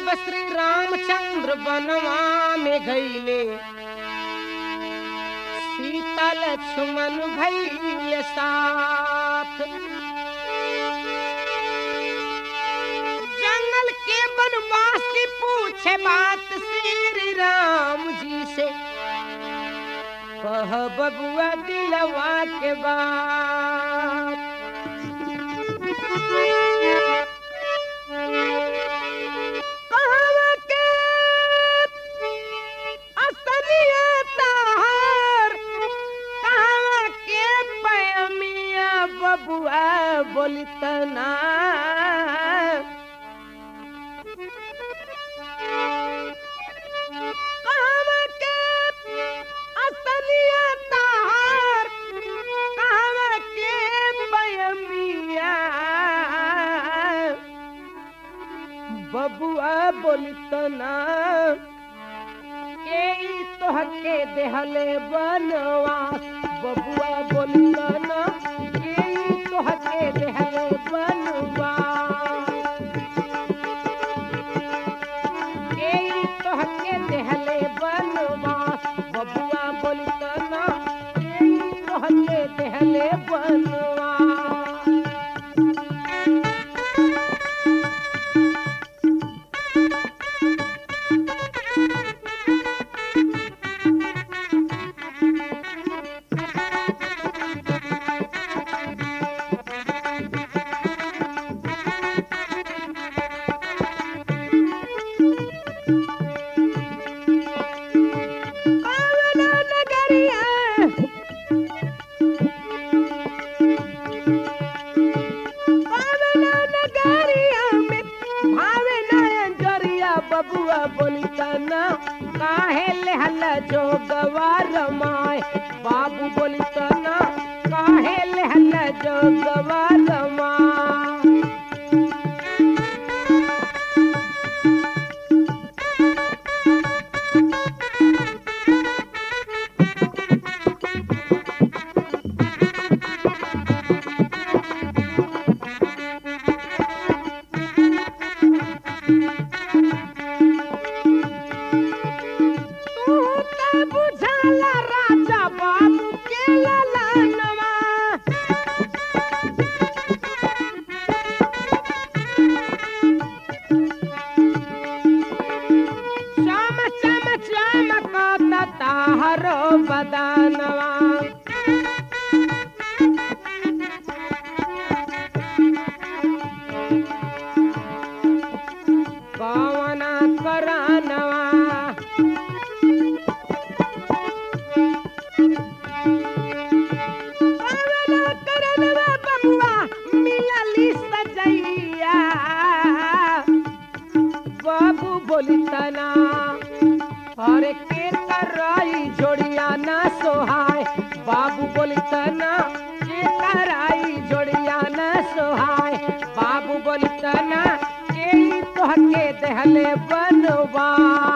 जब श्री रामचंद्र बनवा में गईले सीता लक्ष्मण भैले साथ जंगल के बनवास की पूछे बात श्री राम जी से कह बबुआ दिलवा के बात कहवा के असरिया तार कहवा के पैमिया बबुआ बोलितना कहवा के असलिया तार कहवा के पैमिया बबुआ बोलितना के ई तोहके देहले बनवास बबुआ बोलितना के ई तोहके देहले बनवास के ई तोहके देहले बनवास बबुआ बोलितना के ई तोहके देहले बनवास पावना नगरिया पावना नगरिया में भावे नयन जरिया बबुआ बोलिता ना काहे लेहल जो गवार माय बाबू बोलिता ना काहे लेहल जो गवार माय तू त बुझाला राजा बाबू के ललनवा श्याम श्याम श्याम का ताहरो बदनवा कवना करानवा कवना करानवा बबुआ मिलली सजैया बाबू बोली तना अरे के कराई जोड़िया ना सोहाय बाबू बोली तना के कराई जोड़िया ना सोहाय बाबू बोली तना के ई तोहके देहले बनवा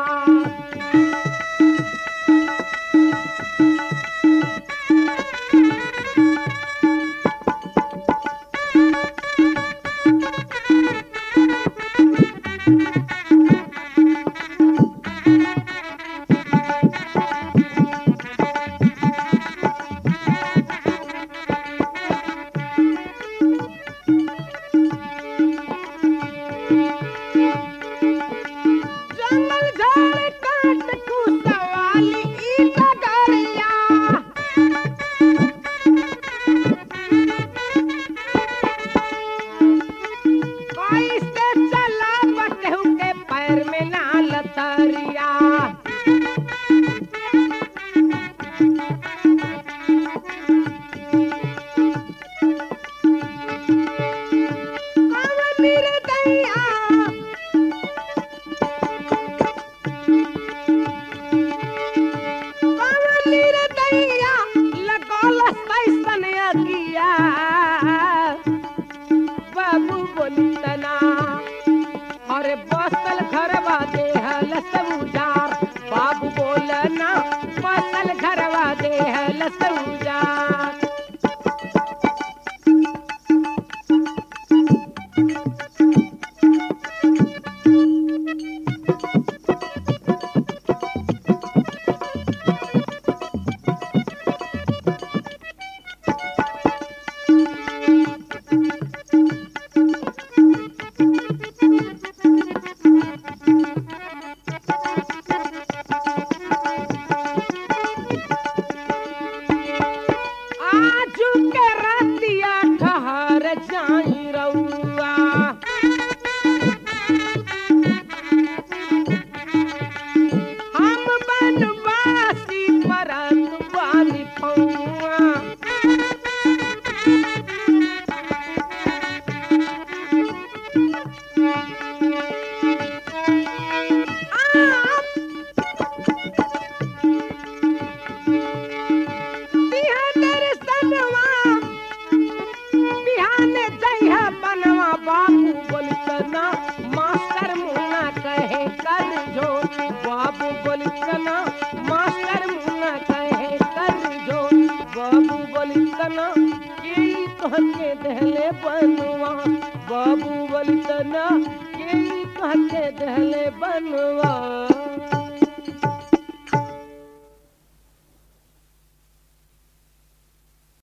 जंगल झाड़ काट कुसवाली ई डगरिया कैसे चला बटहु के पैर में ना लतरिया कवन दैया कवलीर दैया लगल कैसन अगिया बाबू बोली तना अरे बसल घरवा देहल सब उजार बाबू बोलना बसल घरवा देहल सब उजार तना के तोहके दहले बनवा बाबू बली तना के तोहके दहले बनवा